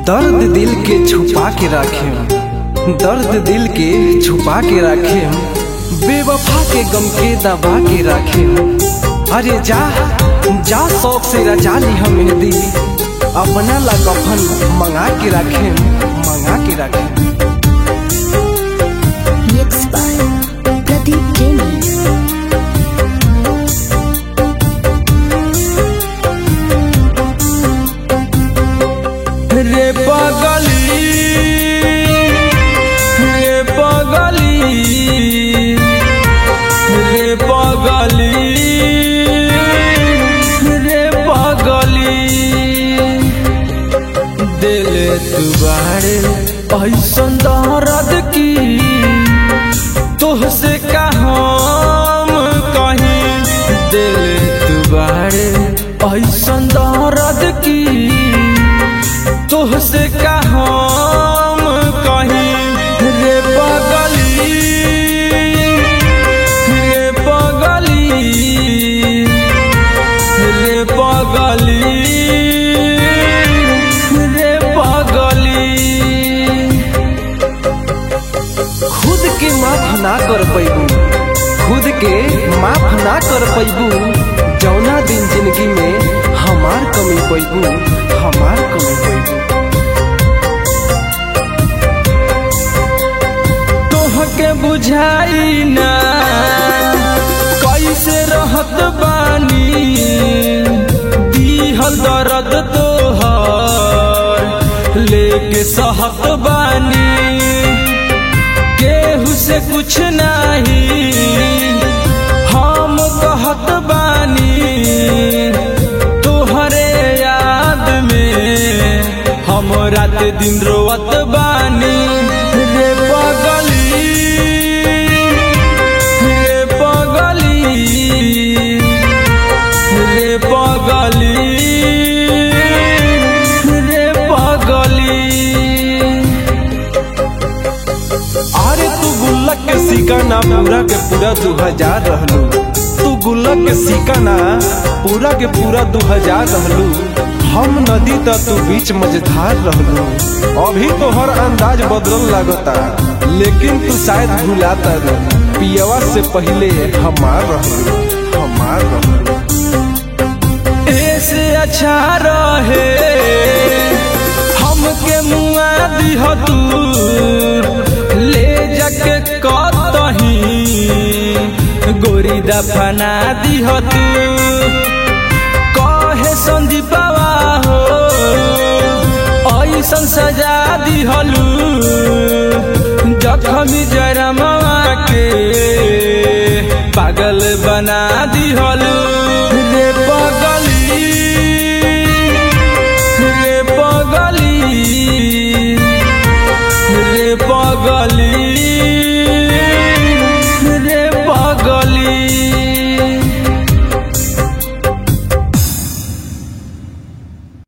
दर्द दिल के छुपा के रखे दर्द दिल के छुपा के रखे बेवफा के गम के दबा के रखे अरे जा जा शौक से रजा ली हम मेहंदी अपना ला कफन मंगा के रखे मंगा के रखे Mixed by Pradeep Jamie. रे पगली रे पगली रे पगली रे पगली दिल तू बाड़े ऐसन दर्द की तोहसे का हम कहीं दिल तू बाड़े ऐसन दर्द की तोहसे का हम कहीं रे पगली रे पगली रे पगली रे पगली खुद के माफ ना कर पैबू खुद के माफ ना कर पैबू जौना दिन जिंदगी में हमार कमी पैबू हमार कमी पैबू तोहके बुझाई ना कैसे रहत बानी दीहल दर्द तोहर लेके सहत बानी केहू से कुछ नहीं हम कहत बानी तोहरे याद में हम रात दिन रोवत बानी रे पगली रे पगली रे पगली रे पगली अरे तू गुल्लक के सिकाना पूरा के पूरा दू हजार रहलू तू गुल्लक के सिकाना पूरा के पूरा दू हजार रहलू हम नदी त तू बीच मझधार रहलू अभी तो हर अंदाज बदलल लागता लेकिन तू शायद भुलाता रे पियवा से पहले हमार रहलू हमार रहलू ऐसे अच्छा रहे हमके मुआ दिह तू ले जाके कतही गोरी दफना दिह तू कहे संदीपवा हो ऐसन सजा दिहलू जखमी जरमवा के पागल बना दिहलू